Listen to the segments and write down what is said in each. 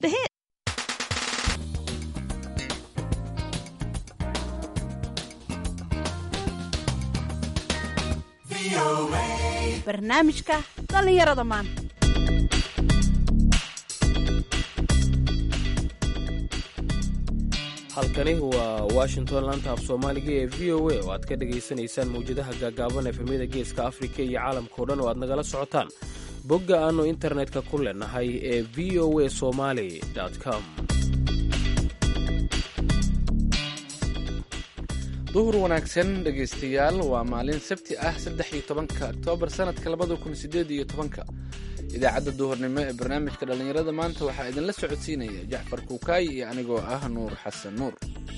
The hit. barnaamijka dhallinyarada maanta halkani waa washington laanta af soomaaliga ee v o a oo aad ka dhagaysanaysaan mawjadaha gaagaaban efemyada geeska afrika iyo caalamkao dhan oo aad nagala socotaan bogga aannu internetka ku leenahay ee v o a somali com duhur wanaagsan dhegaystayaal waa maalin sabti ah saddex iyo tobanka oktoobar sanadka labada kun sideed iyo tobanka idaacadda duhurnimo ee barnaamijka dhallinyarada maanta waxaa idinla socodsiinaya jacfar kuukaay iyo anigoo ah nuur xasan nuur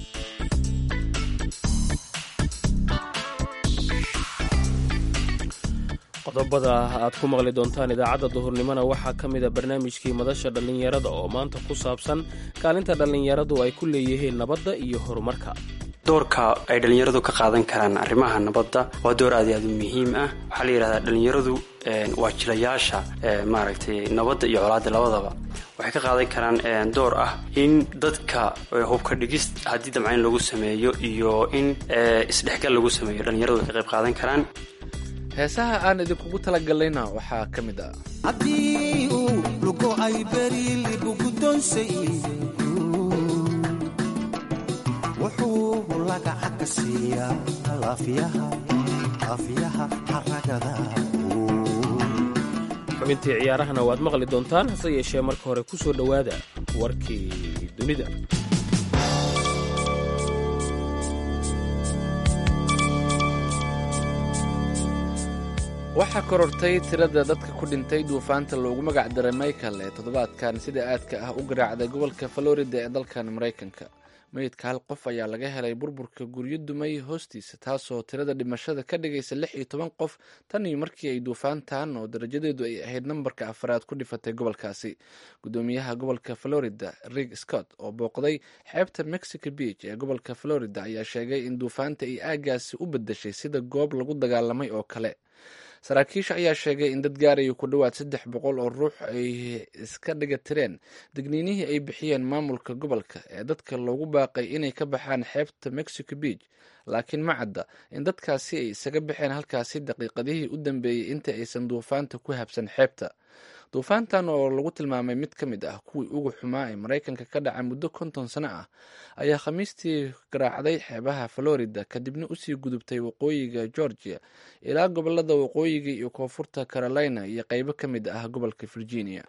qodobada aad ku maqli doontaan idaacadda duhurnimona waxaa ka mida barnaamijkii madasha dhallinyarada oo maanta ku saabsan kaalinta dhallinyaradu ay ku leeyihiin nabadda iyo horumarka doorka ay dhallinyaradu ka qaadan karaan arrimaha nabadda waa door aad i aad u muhiim ah waxaa la yidhahdaa dhallinyaradu waa jilayaasha maaragtay nabadda iyo colaadda labadaba waxay ka qaadan karaan door ah in dadka hubka dhigis haddii damcayn lagu sameeyo iyo in isdhexgal lagu sameeyo dhallinyaradu way ka qayb qaadan karaan heesaha aan idinkugu talagallayna waxaa ka mid ah haddii uu lugo'ay beriili bugudonsay wuxuu lagaca ka siiyaa laafiyaha xaragada xubintii ciyaarahana waad maqli doontaan hase yeeshee marka hore ku soo dhowaada warkii dunida waxaa korortay tirada dadka ku dhintay duufaanta loogu magac daray michael ee toddobaadkan sida aadka ah u garaacday gobolka florida ee dalkan maraykanka meydka hal qof ayaa laga helay burburka guryo dumay hoostiisa taasoo tirada dhimashada ka dhigaysa lix iyo toban qof tan iyo markii ay duufaantan oo darajadeedu ay ahayd nambarka afraad ku dhifatay gobolkaasi gudoomiyaha gobolka florida rig scott oo booqday xeebta mexico beach ee gobolka florida ayaa sheegay in duufaanta ay aagaasi u bedeshay sida goob lagu dagaalamay oo kale saraakiisha ayaa sheegay in dad gaaraya ku dhowaad saddex boqol oo ruux ay iska dhiga tireen digniinihii ay bixiyeen maamulka gobolka ee dadka loogu baaqay inay ka baxaan xeebta mexico beach laakiin ma cadda in dadkaasi ay isaga baxeen halkaasi daqiiqadihii u dambeeyey inta aysan duufaanta ku habsan xeebta duufaantan oo lagu tilmaamay mid ka mid ah kuwii ugu xumaa ee maraykanka ka dhaca muddo konton sano ah ayaa khamiistii garaacday xeebaha florida kadibna usii gudubtay waqooyiga georgia ilaa gobolada waqooyiga iyo koonfurta carolina iyo qeybo ka mid ah gobolka virginia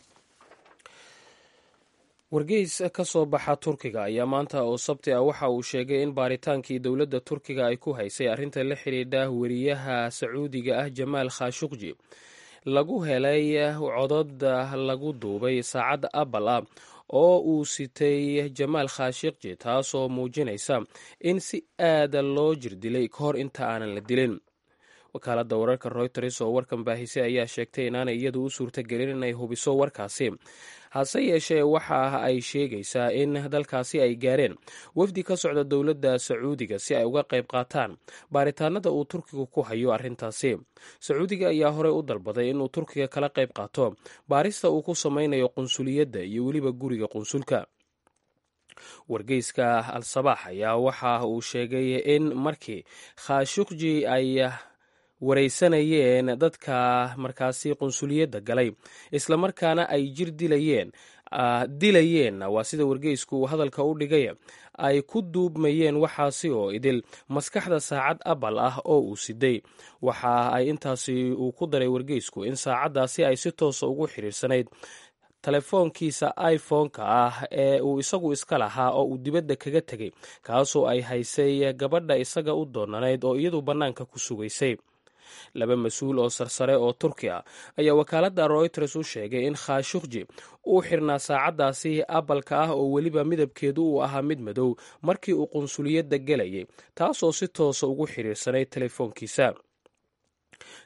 wargeys ka soo baxa turkiga ayaa maanta oo sabti ah waxa uu sheegay in baaritaankii dowladda turkiga ay ku haysay arrinta la xidhiidha weriyaha sacuudiga ah jamaal khashuqji lagu helay codod lagu duubay saacadda apple ah oo uu sitay jamaal khashiqji taasoo muujinaysa in si aada loo jirdilay ka hor inta aanan la dilin wakaaladda wararka royters oo warkan baahisay ayaa sheegtay inaanay iyadu u suurtagelin inay hubiso warkaasi hase yeeshee waxa ay sheegaysaa in dalkaasi ay gaareen wafdi ka socda dowladda sacuudiga si ay uga qayb qaataan baaritaanada uu turkiga ku hayo arrintaasi sacuudiga ayaa horey u dalbaday inuu turkiga kala qayb qaato baarista uu ku samaynayo qunsuliyadda iyo weliba guriga qunsulka wargeyska al-sabaax ayaa waxa uu sheegay in markii khashuqji ay waraysanayeen dadka markaasi qunsuliyadda galay islamarkaana ay jir dilayeen dilayeen waa sida wargeysku uu hadalka u dhigay ay ku duubmayeen waxaasi oo idil maskaxda saacad abal ah oo uu siday waxa ay intaasi uu ku daray wargeysku in saacaddaasi ay si toosa ugu xiriirsanayd telefoonkiisa iphone-ka ah ee uu isagu iska lahaa oo uu dibadda kaga tegay kaasoo ay haysay gabadha isaga u doonanayd oo iyadu bannaanka ku sugaysay laba mas-uul oo sarsare oo turki ah ayaa wakaaladda royters u sheegay in khashuqji uu xirnaa saacaddaasi abalka ah oo weliba midabkeedu uu ahaa mid madow markii uu qunsuliyadda gelayay taasoo si toosa ugu xiriirsanay telefoonkiisa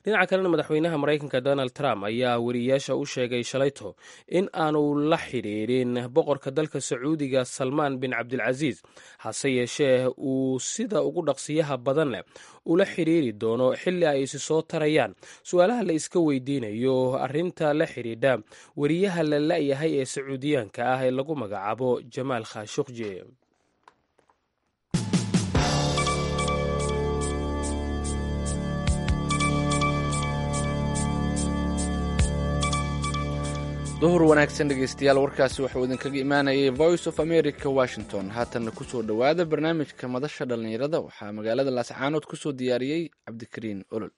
dhinaca kalena madaxweynaha maraykanka donald trump ayaa wariyayaasha u sheegay shalayto in aanu la xidhiidhin boqorka dalka sacuudiga salmaan bin cabdilcasiis hase yeeshee uu sida ugu dhaqsiyaha badan leh ula xidhiiri doono xilli ay isi soo tarayaan su-aalaha la iska weydiinayo arinta la xidhiidha wariyaha la la-yahay ee sacuudiyaanka ah ee lagu magacaabo jamaal khashukji duhur wanaagsan dhegeystayaal warkaasi wuxuu idinkaga imaanayay voice of america washington haatanna kusoo dhowaada barnaamijka madasha dhallinyarada waxaa magaalada laascaanood kusoo diyaariyey cabdikariin olol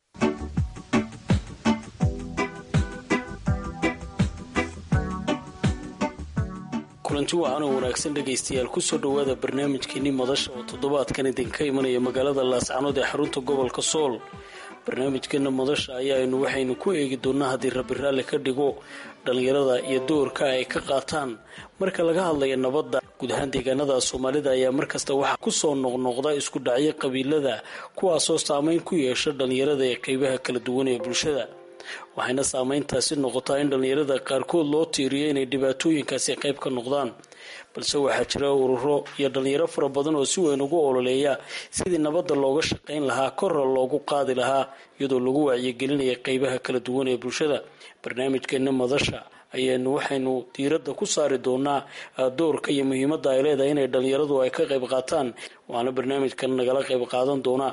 kulanti wacanoo wanaagsan dhegaystayaal kusoo dhowaada barnaamijkeenii madasha oo toddobaadkan idinka imanaya magaalada laascanood ee xarunta gobolka sool barnaamijkeena madasha ayaaynu waxaynu ku eegi doonaa haddii rabbi raalli ka dhigo dhallinyarada iyo doorka ay ka qaataan marka laga hadlaya nabadda guud ahaan deegaanada soomaalida ayaa markasta waxaa kusoo noqnoqda isku dhacyo qabiilada kuwaasoo saameyn ku yeesha dhallinyarada ee qeybaha kala duwan ee bulshada waxayna saameyntaasi noqotaa in dhallinyarada qaarkood loo tiiriyo inay dhibaatooyinkaasi qayb ka noqdaan balse waxaa jira ururo iyo dhallinyaro fara badan oo si weyn ugu ololeeya sidii nabadda looga shaqayn lahaa korra loogu qaadi lahaa iyadoo lagu wacyigelinaya qeybaha kala duwan ee bulshada barnaamijkeena madasha ayaanu waxaynu diiradda ku saari doonaa doorka iyo muhiimadda ay leedahay inay dhallinyaradu ay ka qayb qaataan waana barnaamijkan nagala qayb qaadan doonaa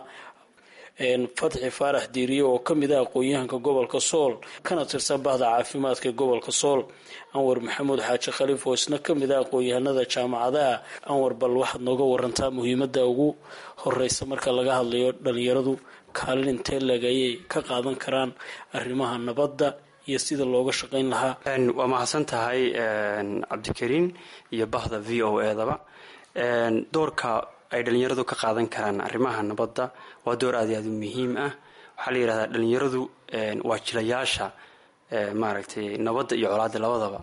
fatxi faarax diiriye oo ka mid ah aqoon-yahanka gobolka sool kana tirsan bahda caafimaadka gobolka sool anwar maxamuud xaaji khaliif oo isna ka mid ah aqoon-yahanada jaamacadaha anwar bal waxaad nooga warantaa muhiimadda ugu horeysa marka laga hadlayo dhalinyaradu kaalin intee leg ayay ka qaadan karaan arrimaha nabadda iyo sida looga shaqayn lahaa waa mahadsan tahay cabdikariin iyo bahda v o edaba doorka ay dhalinyaradu ka qaadan karaan arrimaha nabadda waa door aad iyo aad u muhiim ah waxaa la yidhahdaa dhalinyaradu waa jilayaasha maaragtay nabadda iyo colaadda labadaba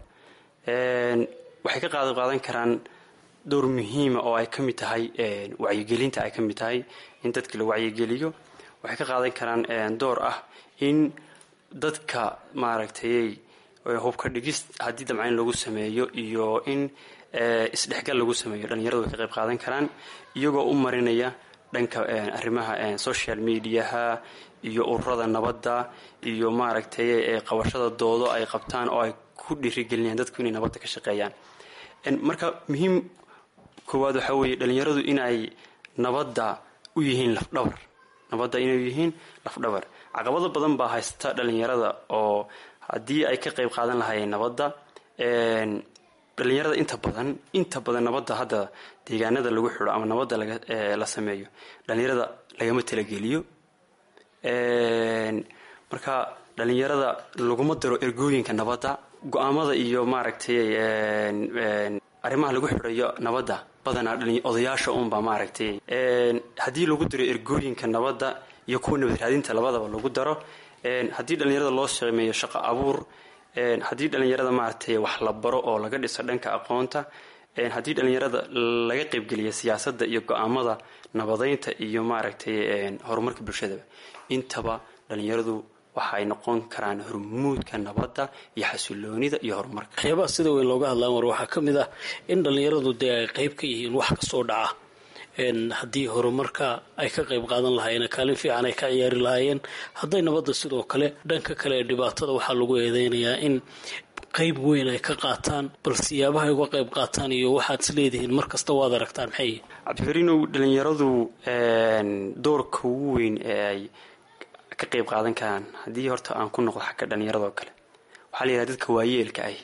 waxay ka qaad qaadan karaan door muhiima oo ay ka mid tahay wacyigelinta ay ka mid tahay in dadka la wacyigeliyo waxay ka qaadan karaan door ah in dadka maaragtay hubka dhigis haddii damcayn lagu sameeyo iyo in isdhexgal lagu sameeyo dhalinyaradu way ka qayb qaadan karaan iyagoo u marinaya dhanka arrimaha social mediaha iyo ururada nabadda iyo maaragtay qabashada doodo ay qabtaan oo ay ku dhiirigelinayaan dadku inay nabadda ka shaqeeyaan marka muhiim koowaad waxaa weeye dhalinyaradu inay nabadda u yihiin lafdhabar nabadda inay yihiin lafdhabar caqabado badan baa haysta dhalinyarada oo haddii ay ka qayb qaadan lahaayeen nabadda dhalinyarada inta badan inta badan nabadda hadda deegaanada lagu xidho ama nabadda la sameeyo dhalinyarada lagama talageliyo marka dhalinyarada laguma daro ergooyinka nabadda go-aamada iyo maaragtay arrimaha lagu xidhayo nabadda badanaa odayaasha unbaa maaragtay haddii lagu daro ergooyinka nabadda iyo kuwa nabad raadinta labadaba lagu daro haddii dhalinyarada loo sameeyo shaqo abuur haddii dhalinyarada maaragtay wax la baro oo laga dhiso dhanka aqoonta haddii dhalinyarada laga qaybgeliya siyaasadda iyo go-aamada nabadeynta iyo maaragtay horumarka bulshadaba intaba dhalinyaradu waxaay noqon karaan hormuudka nabadda iyo xasiloonida iyo horumarka waxyaabaha sida weyn looga hadlaan war waxaa ka mid ah in dhalinyaradu dee ay qayb ka yihiin wax kasoo dhaca haddii horumarka ay ka qayb qaadan lahaayeen kaalin fiican ay ka ciyaari lahaayeen hadday nabadda sidoo kale dhanka kale ee dhibaatada waxaa lagu eedeynayaa in qayb weyn ay ka qaataan bal siyaabaha ay uga qayb qaataan iyo waxaad is leedihiin mar kasta waad aragtaan maxay cabdikariinow dhalinyaradu doorka ugu weyn ee ay ka qayb qaadan karaan haddii horta aan ku noqdo xagga dhallinyaradoo kale waxaa la yidhaha dadka waayeelka ah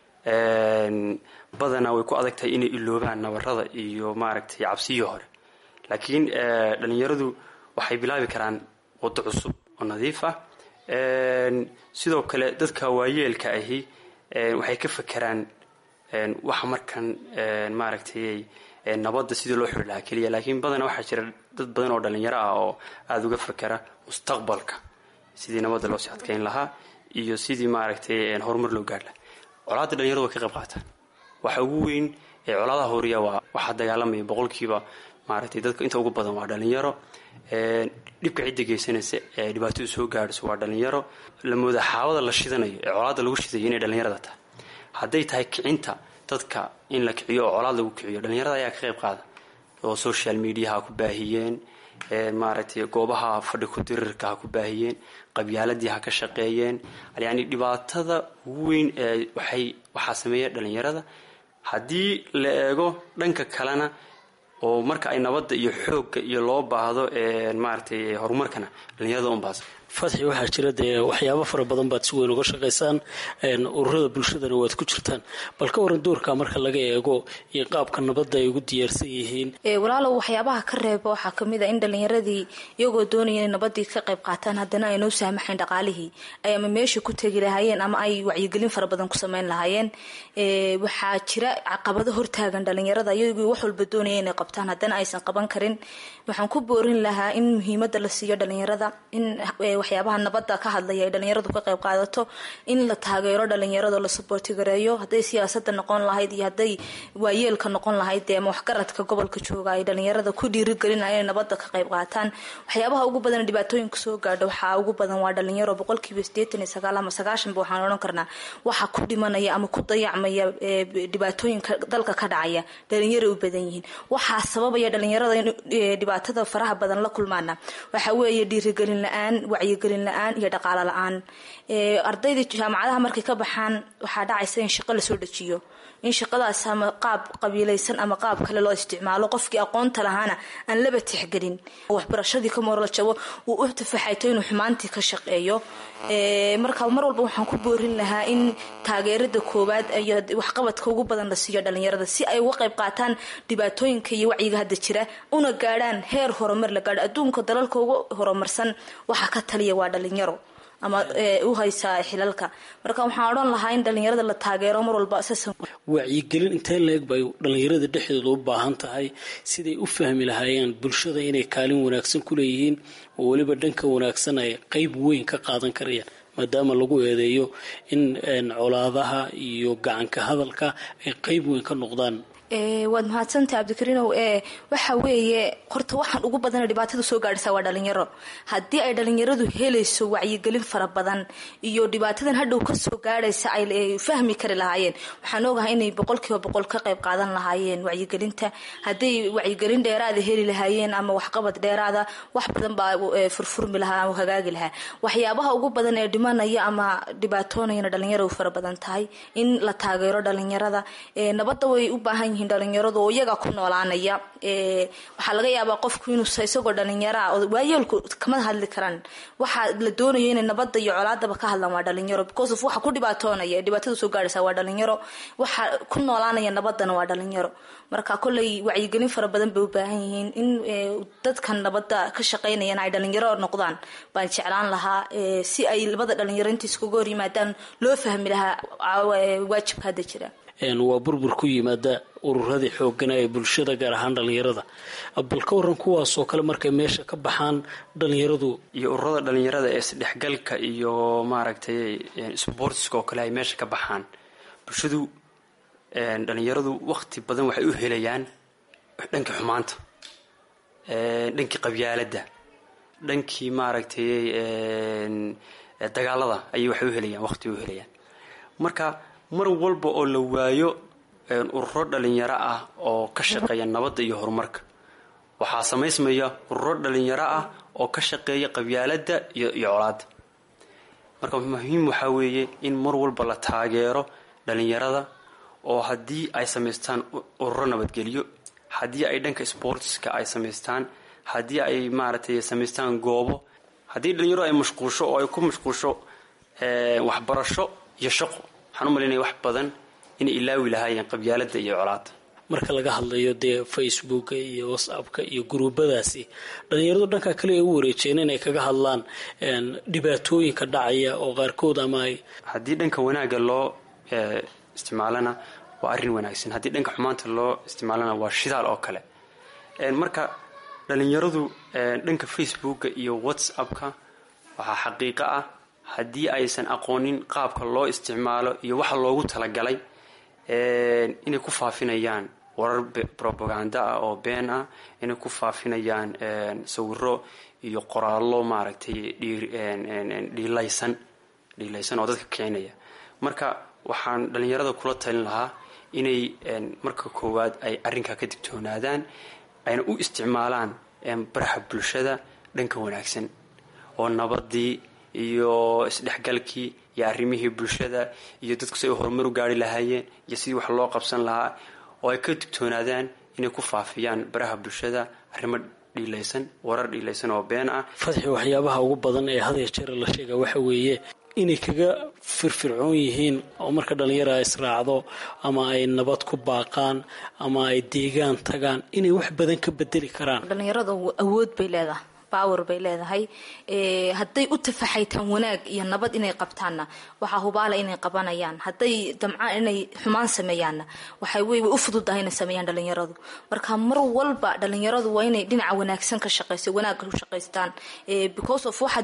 badanaa way ku adag tahay inay iloobaan nabarada iyo maaragtay cabsiyii hore laakiin dhalinyaradu waxay bilaabi karaan waddo cusub oo nadiif ah sidoo kale dadka waayeelka ahi waxay ka fakeraan waxa markan maaragtay nabadda sidii loo xiri lahaa keliya laakiin badanaa waxaa jira dad badan oo dhalinyaro ah oo aada uga fakera mustaqbalka sidii nabadda loo sii adkeyn lahaa iyo sidii maaragtay horumar loo gaar lahaa colaadda dhalinyaradu way ka qayb qaataan waxa ugu weyn ee colaadaha horiya waa waxaa dagaalamaya boqolkiiba maaragtay dadka inta ugu badan waa dhalinyaro dhibka cidda geysanaysa ee dhibaatadu soo gaadhayso waa dhalinyaro la mooda xaawada la shidanayo ee colaadda lagu shidayo inay dhalinyarada tahay hadday tahay kicinta dadka in la kiciyo oo colaad lagu kiciyo dhalinyarada ayaa ka qayb qaada oo social mediaha ku baahiyeen maaragtay goobaha fadhi ku dirirka ha ku baahiyeen qabyaaladii ha ka shaqeeyeen yani dhibaatada ugu weyn ee waxay waxaa sameeya dhalinyarada haddii la eego dhanka kalena oo marka ay nabadda iyo xoogga iyo loo baahdo maaragtay horumarkana dhalinyarada unbaas fatxi waxaa jira dee waxyaabo fara badan baad si weyn uga shaqaysaan ururada bulshadana waad ku jirtaan bal ka waran doorka marka laga eego iyo qaabka nabadda ay ugu diyaarsan yihiin walaalow waxyaabaha ka reeba waxaa kamid a in dhalinyaradii iyagoo doonaya inay nabadii ka qayb qaataan haddana ay noo saamaxayn dhaqaalihii ay ama meesha ku tegi lahaayeen ama ay wacyigelin fara badan ku sameyn lahaayeen waxaa jira caqabado hortaagan dhalinyarada iyagoo wax walba doonaya inay qabtaan haddana aysan qaban karin waxaan ku boorin lahaa in muhiimada la siiyo dhalinyarada in waxyaabaha nabadda ka hadlaya ay dhalinyaradu ka qayb qaadato in la taageero dhalinyarado la saboorti gareeyo hadday siyaasada noqon lahayd iyo hadday waayeelka noqon lahayd dee ama waxgaradka gobolka jooga ay dhalinyarada ku dhiirigelinayan inay nabadda ka qayb qaataan waxyaabaha ugu badan dhibaatooyinka soo gaadha waxaa ugu badan waa dhalinyaro boqolkiiba sideetan iyo sagaal ama sagaashanba waxaan odhan karnaa waxa ku dhimanaya ama ku dayacmaya dhibaatooyinka dalka ka dhacaya dhalinyaro u badan yihiin waxaa sababaya dhalinyarada in dhibaatada faraha badan la kulmaana waxa weeye dhiirigelin la-aan wacyigelin la-aan iyo dhaqaalo la-aan ardayda jaamacadaha markay ka baxaan waxaa dhacaysa in shaqo lasoo dejiyo in shaqadaas ama qaab qabiilaysan ama qaab kale loo isticmaalo qofkii aqoonta lahaana aan laba tixgelin waxbarashadii ka moorla jabo uu u tafaxayto inuu xumaantii ka shaqeeyo marka mar walba waxaan ku boorin lahaa in taageerada koowaad iyo waxqabadka ugu badan la siiyo dhalinyarada si ay uga qayb qaataan dhibaatooyinka iyo wacyiga hadda jira una gaadhaan heer horumar la gaadho adduunka dalalka ugu horumarsan waxa ka taliya waa dhalinyaro ama u haysaa xilalka marka waxaan odhan lahaa in dhalinyarada la taageero mar walba wacyigelin intee leeg bay dhalinyarada dhexdooda u baahan tahay siday u fahmi lahaayeen bulshada inay kaalin wanaagsan ku leeyihiin oo weliba dhanka wanaagsan ay qeyb weyn ka qaadan karayaan maadaama lagu eedeeyo in colaadaha iyo gacanka hadalka ay qeyb weyn ka noqdaan waad mahadsantahay cabdikariinow ee waxa weeye horta waxaan ugu badana dhibaatada soo gaadhaysaa waa dhalinyaro haddii ay dhalinyaradu helayso wacyigelin fara badan iyo dhibaatadan hadhow kasoo gaadhaysa ay fahmi kari lahaayeen waxaan ogahay inay boqolkiiba boqol ka qayb qaadan lahaayeen wacyigelinta hadday wacyigelin dheeraada heli lahaayeen ama waxqabad dheeraada wax badan baa furfurmi lahaa ama hagaagi lahaa waxyaabaha ugu badan ee dhimanaya ama dhibaatoonayana dhalinyaro fara badan tahay in la taageero dhalinyarada nabadda way u baahan yihiin dhalinyaradu oo iyaga ku noolaanaya waxaa laga yaabaa qofku inuu isagoo dhalinyaraa waayeelku kama hadli karaan waxaa la doonayo inay nabadda iyo colaadaba ka hadlaan waa dhalinyaro because of waxa ku dhibaatoonaya ee dhibaatada soo gaadhaysa waa dhalinyaro waxa ku noolaanaya nabaddana waa dhalinyaro marka kolley wacyigelin fara badan bay u baahan yihiin in dadka nabadda ka shaqaynayana ay dhalinyaro noqdaan baan jeclaan lahaa si ay labada dhalinyaro inta iskuga hor yimaadaan loo fahmi lahaa waajibka hadda jira waa burbur ku yimaada ururadii xoogana ee bulshada gaar ahaan dhalinyarada bal ka waran kuwaasoo kale markay meesha ka baxaan dhalinyaradu iyo ururada dhalinyarada ee isdhexgalka iyo maaragtay sportska oo kale ay meesha ka baxaan bulshadu dhalinyaradu waqti badan waxay u helayaan dhankii xumaanta dhankii qabyaaladda dhankii maaragtay dagaalada ayay waxay u helayaan waqti u helayaan marka mar walba oo la waayo ururo dhalinyaro ah oo ka shaqeeya nabadda iyo horumarka waxaa samaysmaya ururo dhalinyaro ah oo ka shaqeeya qabyaaladda iyo iyo colaadda marka muhiim waxaa weeye in mar walba la taageero dhalinyarada oo haddii ay samaystaan ururo nabadgelyo haddii ay dhanka sportska ay samaystaan haddii ay maaragtay samaystaan goobo haddii dhalinyaro ay mashquusho oo ay ku mashquusho waxbarasho iyo shaqo waxaan u malaynaya wax badan inay ilaawi lahaayeen qabyaaladda iyo colaadda marka laga hadlayo dee facebooka iyo whatsappka iyo guruubadaasi dhalinyaradu dhanka kale ay u wareejeen inay kaga hadlaan dhibaatooyinka dhacaya oo qaarkood ama ay haddii dhanka wanaagga loo isticmaalana waa arrin wanaagsan haddii dhanka xumaanta loo isticmaalana waa shidaal oo kale marka dhalinyaradu dhanka facebooka iyo whatsappka waxaa xaqiiqo ah haddii aysan aqoonin qaabka loo isticmaalo iyo waxa loogu talagalay inay ku faafinayaan warar propaganda ah oo been ah inay ku faafinayaan sawiro iyo qoraallo maaragtay dhiilaysan dhiilaysan oo dadka kicinaya marka waxaan dhallinyarada kula talin lahaa inay marka koowaad ay arrinkaa ka digtoonaadaan ayna u isticmaalaan baraha bulshada dhanka wanaagsan oo nabadii iyo isdhexgalkii iyo arrimihii bulshada iyo dadku si ay horumar u gaari lahaayeen iyo sidii wax loo qabsan lahaa oo ay ka digtoonaadaan inay ku faafiyaan baraha bulshada arrimo dhiilaysan warar dhiilaysan oo been ah fadxi waxyaabaha ugu badan ee hadya jeera la sheega waxa weeye inay kaga firfircoon yihiin oo marka dhallinyara israacdo ama ay nabad ku baaqaan ama ay deegaan tagaan inay wax badan ka bedeli karaan dhallinyarada awood bay leedahay power bay leedahay hadday u tafaxaytaan wanaag iyo nabad inay qabtaanna waxaa hubaala inay qabanayaan hadday damcaan inay xumaan sameeyaanna waxay way way u fududahay inay sameeyaan dhalinyaradu marka mar walba dhalinyaradu waa inay dhinaca wanaagsan ka shaqeyso wanaagga u shaqaystaan because of waxa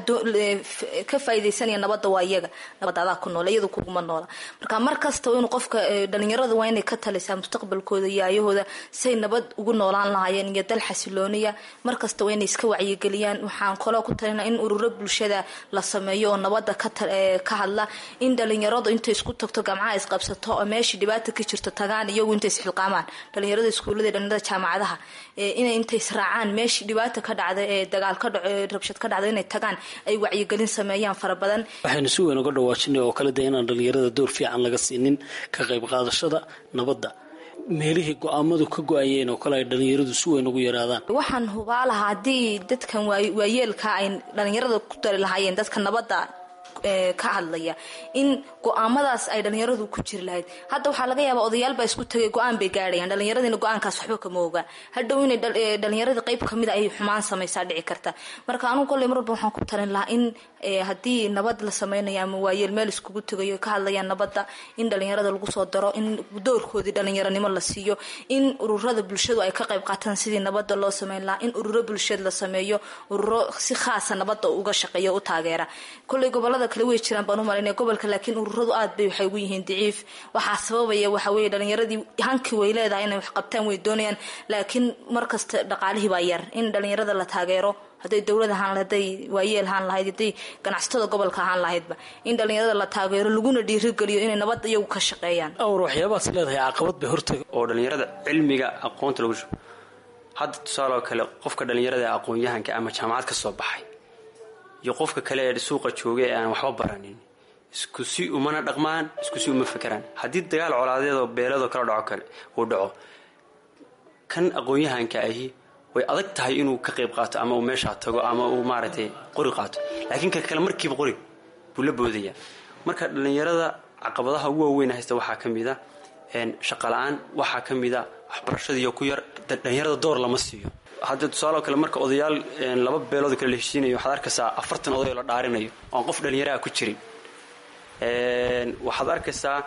ka faaidaysanaya nabadda waa iyaga nabad adaa ku noola iyadu kuguma noola marka mar kasta inuu qofka dhalinyarada waa inay ka talisaa mustaqbalkooda iyo ayahooda say nabad ugu noolaan lahaayeen iyo dal xasilooniya mar kasta waa inay iska wacyigeliya waxaan kaloo ku talina in ururo bulshada la sameeyo oo nabada ka hadla in dhalinyaradu intay isku tagto gamcaha isqabsato oo meeshii dhibaata ka jirto tagaan iyagu intay isxilqaamaan dhalinyarada iskuullada dhalinyarada jaamacadaha inay intay israacaan meeshii dhibaata ka dhacda ee dagaal ka dhaco ee rabshad ka dhacda inay tagaan ay wacyigelin sameeyaan fara badan waxaynu si weyn uga dhawaajinay oo kale de inaan dhalinyarada door fiican laga siinin ka qayb qaadashada nabadda meelihii go-aamadu ka go-ayeen oo kale ay dhalinyaradu si weyn ugu yaraadaan waxaan hubaa lahaa haddii dadkan waayeelka ay dhalinyarada ku dari lahaayeen dadka nabadda ka hadlaya in go-aamadaas ay dhalinyaradu ku jiri lahayd hadda waxaa laga yaabaa odayaalbaa isku tagay go-aan bay gaadhayaan dhalinyaradina go-aankaas waxba kama ogaan hadhow inay dhalinyaradii qayb kamid ay xumaan samaysaa dhici karta marka anugu kolley mar walba waxaan ku talin lahaa in haddii nabad la sameynayo ama waayeel meel iskugu tegayo ka hadlayaan nabadda in dhalinyarada lagu soo daro in doorkoodii dhalinyaranimo la siiyo in ururada bulshadu ay ka qayb qaataan sidii nabadda loo sameyn lahaa in ururo bulshad la sameeyo ururo si khaasa nabadda uga shaqeeya u taageera kolley gobolada kale way jiraan baan u malayna gobolka laakiin ururadu aad bay waxay ugu yihiin daciif waxaa sababaya waxa weeye dhalinyaradii hankii way leedahay inay wax qabtaan way doonayaan laakiin markasta dhaqaalihii baa yar in dhalinyarada la taageero hadday dowlad ahaan lahayd hadday waayeel ahaan lahayd hadday ganacsatada gobolka ahaan lahaydba in dhalinyarada la taageero laguna dhiirigeliyo inay nabadda iyagu ka shaqeeyaan awr waxyaabahaas leedahay caqabad bay hortaga oo dhalinyarada cilmiga aqoonta lagu shubo hadda tusaaloo kale qofka dhalinyarada ee aqoon-yahanka ama jaamacad ka soo baxay iyo qofka kale ee suuqa jooga ee aan waxba baranin isku si umana dhaqmaan isku si uma fekeraan haddii dagaal colaadeed oo beeladoo kala dhaco kale uu dhaco kan aqoon-yahanka ahi way adag tahay inuu ka qayb qaato ama uu meeshaa tago ama uu maaragtay qori qaato laakiin ka kale markiiba qori buu la boodaya marka dhallinyarada caqabadaha ugu waaweyn haysta waxaa ka mid a shaqa la-aan waxaa ka mid a waxbarashadiiyo ku yar dhallinyarada door lama siiyo hadda tusaaloo kale marka odayaal laba beelood kale la heshiinayo waxaad arkaysaa afartan oday oo la dhaarinayo oan qof dhallinyaraha ku jirin waxaad arkaysaa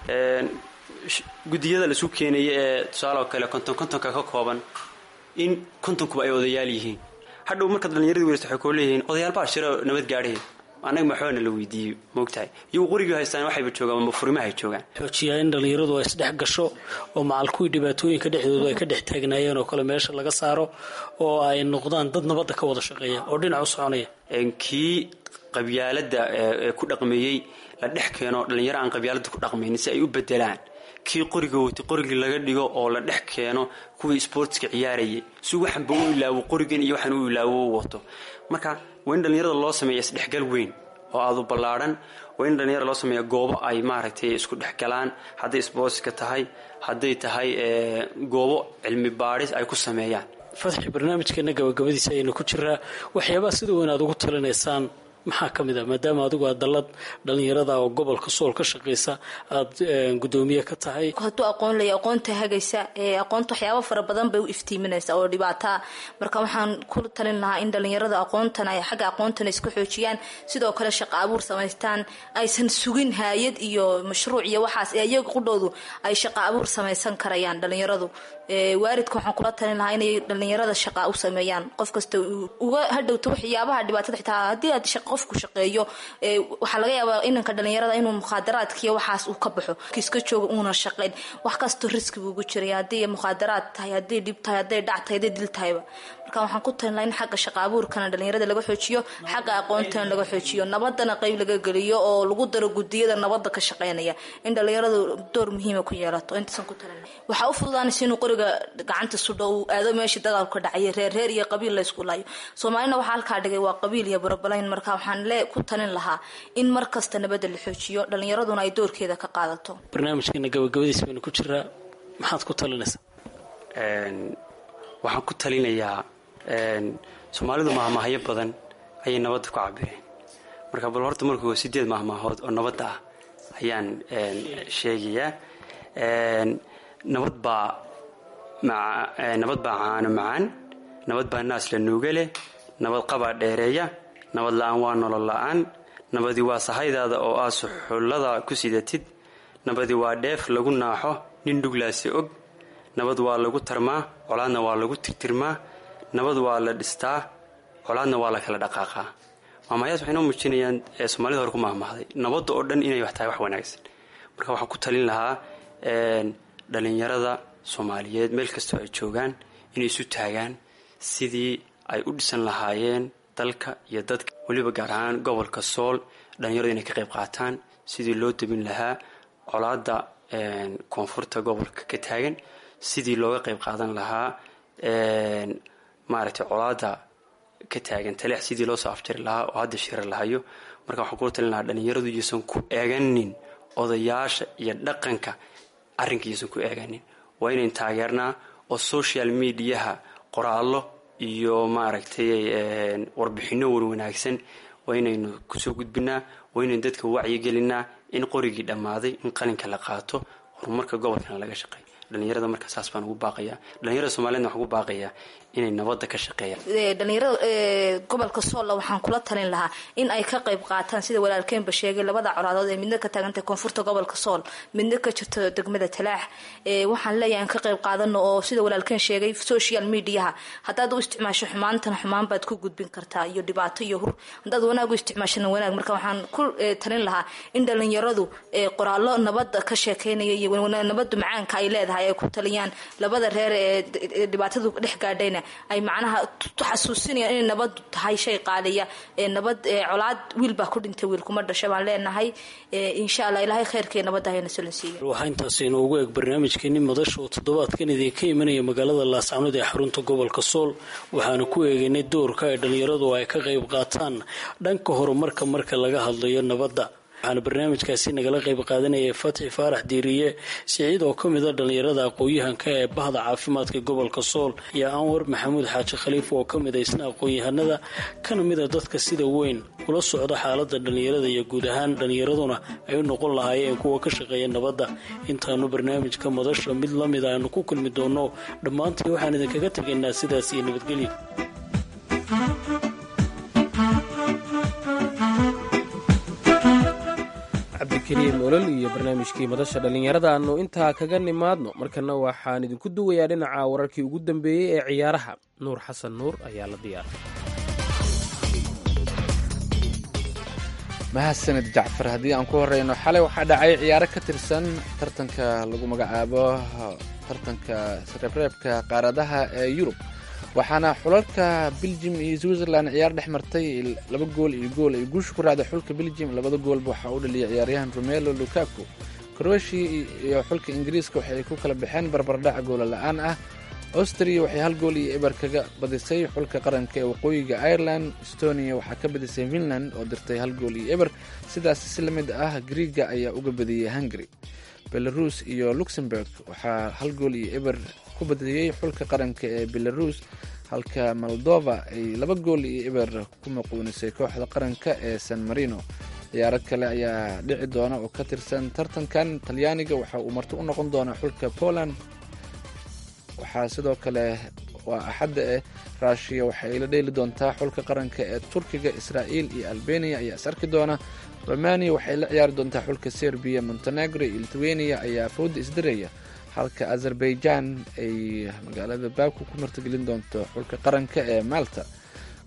guddiyada laisu keenaya ee tusaaloo kale konton kontonka ka kooban in kontonkuba ay odayaal yihiin hadhow markaad dhallinyaradii weysta waxay koo leeyihiin odayaal baa shiro nabad gaadhaya annaga maxoona la weydiiyey moogtahay iyagu qorigii haystaan waxayba joogaan ama furimahay joogaan xoojiyaa in dhallinyaradu ay isdhex gasho oo macal kuwii dhibaatooyinka dhexdoodu ay ka dhex taagnaayeen oo kale meesha laga saaro oo ay noqdaan dad nabadda ka wada shaqeeya oo dhinac u soconaya kii qabyaaladda ee ku dhaqmeeyey la dhex keeno dhallinyaro aan qabyaaladda ku dhaqmaynin si ay u bedelaan kii qoriga watay qorigii laga dhigo oo la dhex keeno kuwii sportska ciyaarayay si waxanba u ilaawo qorigan iyo waxan u ilaawo u wato marka waa in dhallinyarada loo sameeya isdhexgal weyn oo aadu ballaadhan waa in dhallinyarada loo sameeya goobo ay maaragtay isku dhexgalaan hadday sportska tahay hadday tahay goobo cilmi baadhis ay ku sameeyaan fadxi barnaamijkeena gabagabadiisa ayaynu ku jiraa waxyaabaha sida weyn aad ugu talinaysaan maxaa ka mid ah maadaama adigu aad dallad dhallinyarada oo gobolka sool ka shaqaysa aada guddoomiye ka tahay hadduu aqoon laya aqoonta hagaysa ee aqoonta waxyaaba fara badan bay u iftiiminaysa oo dhibaataa marka waxaan ku talin lahaa in dhallinyarada aqoontan ay xagga aqoontana isku xoojiyaan sidoo kale shaqo abuur samaystaan aysan sugin haayad iyo mashruuc iyo waxaas ee iyaga qudhoodu ay shaqo abuur samaysan karayaan dhallinyaradu waaridka waxaan kula talin lahaa inay dhallinyarada shaqa u sameeyaan qof kasta uga hadhowto waxyaabaha dhibaatada xitaa haddii aad shaqo qofku shaqeeyo waxaa laga yaabaa inanka dhalinyarada inuu mukhaadaraadkiiyo waxaas uu ka baxo kiiska jooga uuna shaqayn wax kastoo riski buugu jiray haddii mukhaadaraad tahay hadday dhib tahay hadday dhac tahay hadday dil tahayba marka waxaan ku talin laha in xagga shaqa abuurkana dhalinyarada laga xoojiyo xagga aqoontana laga xoojiyo nabadana qeyb laga geliyo oo lagu daro gudiyada nabada ka shaqeynaya in dhalinyaradu door muhiima ku yeelato intaasan ku talin waxaa u fududaanaysa inuu qoriga gacanta sudho uu aado meeshii dagaalku ka dhacay reer reer iyo qabiil laysku laayo soomaalina waxaa halkaa dhigay waa qabiil iyo barabalayn marka waxaan le ku talin lahaa in mar kasta nabadda la xoojiyo dhalinyaraduna ay doorkeeda ka qaadato barnaamijkeena gabagabadiis baynu ku jiraa maxaad ku talinaysaa waxaan ku talinayaa soomaalidu mahmahyo badan ayay nabadda ku cabireen marka bal horta markuu sideed mahmaahood oo nabadda ah ayaan sheegayaa nabad baa nabad baa caano macaan nabad baa naas la nuuga leh nabad qabaa dheereeya nabad la-aan waa nolol la-aan nabadii waa sahaydaada oo aa suxullada ku sidatid nabadii waa dheef lagu naaxo nin dhuglaasi og nabad waa lagu tarmaa colaadna waa lagu tirtirmaa nabad waa la dhistaa colaadna waa la kala dhaqaaqaa maamayaas waxay noo muujinayaan soomaalida hore ku mahmahday nabadda oo dhan inay wax tahay wax wanaagsan marka waxaan ku talin lahaa dhalinyarada soomaaliyeed meel kastoo ay joogaan inay isu taagaan sidii ay u dhisan lahaayeen dalka iyo dadka weliba gaar ahaan gobolka sool dhalinyaradu inay ka qayb qaataan sidii loo debin lahaa colaadda koonfurta gobolka ka taagan sidii looga qayb qaadan lahaa maaragtay colaada ka taagan taleex sidii loo soo afjari lahaa oo hadda shira lahayo marka waxaan kula talin lahaa dhalinyaradu iyuusan ku eeganin odayaasha iyo dhaqanka arrinka iyuusan ku eeganin waa inayn taageernaa oo social mediaha qoraallo iyo maaragtay warbixinno warwanaagsan waa inaynu kusoo gudbinaa waa inaynu dadka wacyigelinaa in qorigii dhammaaday in qalinka la qaato horumarka gobolkana laga shaqeeyo dhalinyarada marka saas baan ugu baaqayaa dhalinyarada soomaaliyedna waxaan ugu baaqayaa inay nabadda ka shaqeeyaan dhalinyarada gobolka soolla waxaan kula talin lahaa in ay ka qayb qaataan sida walaalkeenba sheegay labada colaadood ee midna ka taagantay koonfurta gobolka sool midna ka jirto degmada talaax waxaan leeyahay aan ka qayb qaadano oo sida walaalkeen sheegay social mediaha haddaad u isticmaasho xumaantana xumaan baad ku gudbin kartaa iyo dhibaato iyo hur haddaad wanaag u isticmaashana wanaag marka waxaan ku talin lahaa in dhalinyaradu qoraallo nabadda ka sheekeynaya iyo nabaddu macaanka ay leedahay ay ku taliyaan labada reer ee dhibaatadu dhex gaadhayna ay macnaha xasuusinayaan inay nabadu tahay shay qaaliya nabad colaad wiil baa ku dhintay wiil kuma dhasha baan leenahay insha allah ilaahay kheyrkee nabadda hayna solansiiya waxaa intaas inoogu eeg barnaamijkeeni madasha oo toddobaadkan idinka imanaya magaalada laascanood ee xarunta gobolka sool waxaana ku eegaynay doorka ay dhalinyaradu ay ka qayb qaataan dhanka horumarka marka laga hadlayo nabadda waxaana barnaamijkaasi nagala qayb qaadanayay fatxi faarax diiriye siciid oo ka mida dhalinyarada aqoon-yahanka ee bahda caafimaadka gobolka sool iyo anwar maxamuud xaaji khaliif oo ka mid aysna aqoon-yahanada kana mida dadka sida weyn ula socda xaalada dhalinyarada iyo guud ahaan dhalinyaraduna ay u noqon lahaayeen kuwa ka shaqeeya nabadda intaanu barnaamijka madasha mid la mid aanu ku kulmi doono dhammaantii waxaan idinkaga tegaynaa sidaas iyo nabadgelyo cabdikariim olol iyo barnaamijkii madasha dhallinyarada aanu intaa kaga nimaadno markana waxaan idinku duwayaa dhinaca wararkii ugu dambeeyey ee ciyaaraha nuur xasan nuur ayaa la diyaaray mahadsanid jacfar haddii aan ku horeyno xalay waxaa dhacay ciyaaro ka tirsan tartanka lagu magacaabo tartanka reebreebka qaaradaha ee yurub waxaana xulalka beljim iyo switzerland ciyaar dhex martay laba gool iyo gool ay guusha ku raacday xulka beljim labada goolba waxaa u dhaliyay ciyaaryahan romelo lukaku croatia iyo xulka ingiriiska waxay ku kala baxeen barbardhac goola la-aan ah austria waxay hal gool iyo eber kaga badisay xulka qaranka ee waqooyiga ireland estonia waxaa ka badisay finland oo dirtay hal gool iyo eber sidaas si la mid ah griega ayaa uga badiyey hungary belarus iyo luxemburg waxaa hal gool iyo eber ku badiyey xulka qaranka ee belarus halka moldova ay laba gool iyo eber ku maquunisay kooxda qaranka ee san marino ciyaaro kale ayaa dhici doona oo ka tirsan tartankan talyaaniga waxa uu marti u noqon doonaa xulka poland waxaa sidoo kale waa axadda eh ruushiya waxay la dheeli doontaa xulka qaranka ee turkiga israa'iil iyo albania ayaa is arki doona romania waxay la ciyaari doontaa xulka serbiya montenegro iyo lithuania ayaa fooda isdiraya halka azerbaijan ay magaalada baku ku martigelin doonto xulka qaranka ee malta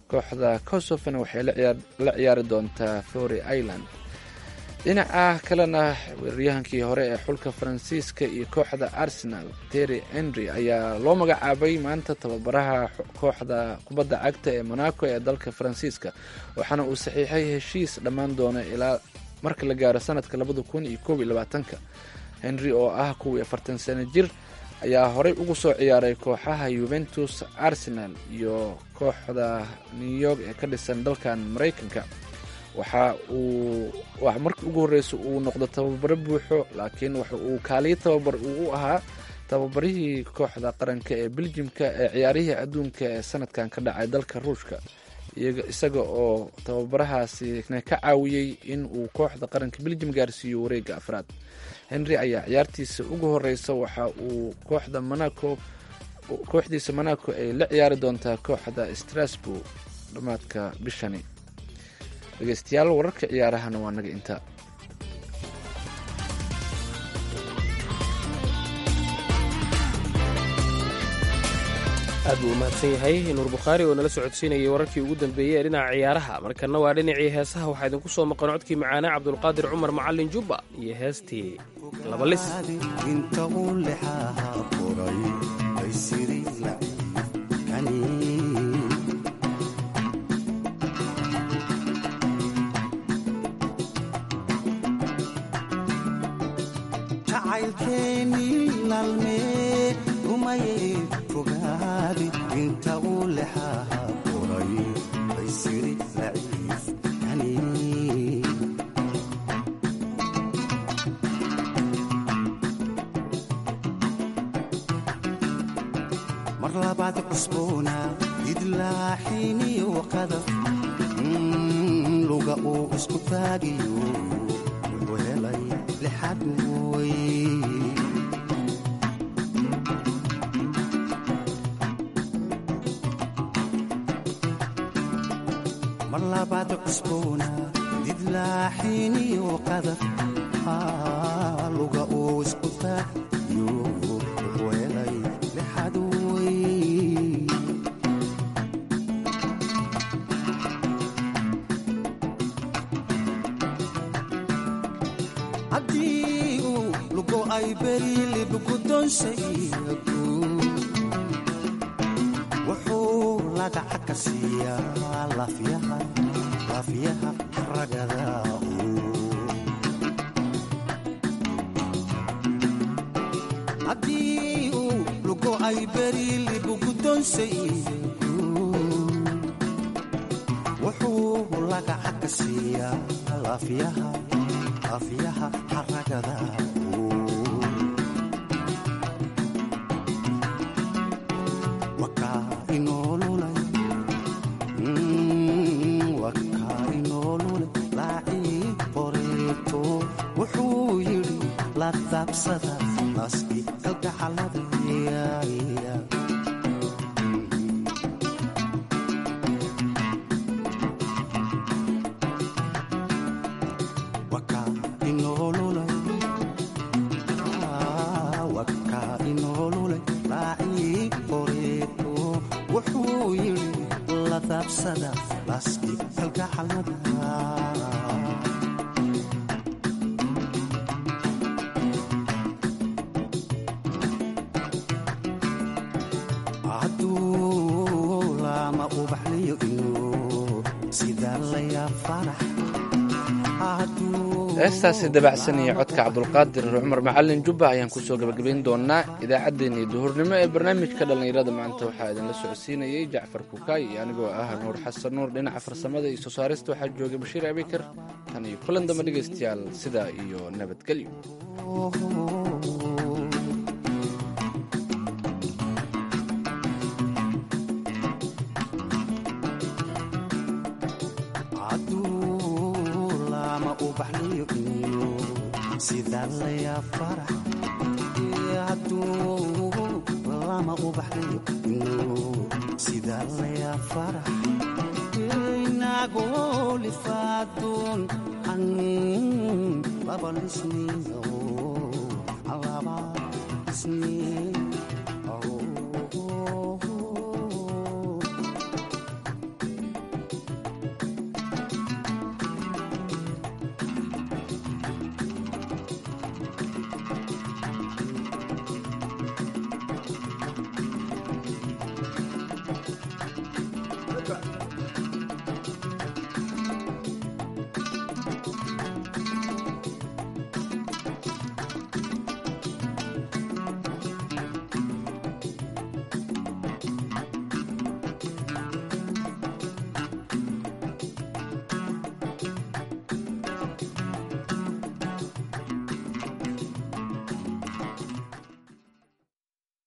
kooxda kosofona waxay la ciyaari doontaa fory island dhinaca kalena weeraryahankii hore ee xulka faransiiska iyo kooxda arsenal terry henry ayaa loo magacaabay maanta tababaraha kooxda kubadda cagta ee monaco ee dalka faransiiska waxaana uu saxiixay heshiis dhammaan doona ilaa marka la gaaro sanadka labada kun iyo koob iyo labaatanka henry oo ah kuwii afartan sano jir ayaa horey ugu soo ciyaaray kooxaha yuventus arsenal iyo kooxda new york ee ka dhisan dalkan maraykanka waxa uu markii ugu horreysa uu noqdo tababaro buuxo laakiin waxa uu kaaliyo tababar uu u ahaa tababarihii kooxda qaranka ee beljimka ee ciyaarihii adduunka ee sanadkan ka dhacay dalka ruushka isaga oo tababarahaasi ka caawiyey in uu kooxda qaranka beljim gaarsiiyo wareega afraad henry ayaa ciyaartiisa ugu horeysa waxa uu kooxda monaco kooxdiisa monaco ay la ciyaari doontaa kooxda strasbourg dhammaadka bishani dhegeystayaal wararka ciyaarahana waa naga intaa aad buu umahadsan yahay nuur bukhaari oo nala socodsiinayay wararkii ugu dambeeyey ee dhinaca ciyaaraha markanna waa dhinacii heesaha waxaa idinku soo maqan codkii macaanaa cabdulqaadir cumar macalin jubba iyo heestii labalis inta uu lexaha furay ay siri laciifkani jacaylkeennii laalmee rumayee fogaadi inta uu lexaha furay ay siri laciifkani mar labaad cusboona idlaaxiniyo qadaf luga uu isku taagiyo wuxuu helay lixad way mar labaad cusboona idlaaxiniyo qadaf luga uu isku taagiyo wuxuu helay lixad way haddii uu lugo ay berilibgudonsaygu wuxuu lagaca ka siiyaa lafyaha lafyaha ragada haddii uu lugo ay berilibgudonsaygu wuxuu lagaca ka siiyaa lafyaha afyaha xaragada wakaa inoolulay wakaa inoolulay laacii qoreeto wuxuu yidhi la daabsada naski kalgacalada wakaa inoolulay wakaa inoolulay laacii qoreeto wuxuu yidhi la daabsada naski kalgacalada hadduu lama ubaxliyo inuu sidaa layaa farax heestaasi dabacsan iyo codka cabdulqaadir cumar macalin jubba ayaan kusoo gabagabayn doonaa idaacaddeenii duhurnimo ee barnaamijka dhallinyarada maanta waxaa idinla socodsiinayey jacfar kukaay iyo anigoo ah nuur xasan nuur dhinaca farsamada iyo soo saarista waxaa joogay bashiir abikar tan iyo kulan damba dhegaystayaal sidaa iyo nabadgelyo hadduu lama ubaxliyo inuu sidaa layaa farax hadduu lama ubaxliyo inuu sidaa layaa farax inagoo lifaadoon an laba lisniyo laba lisniyo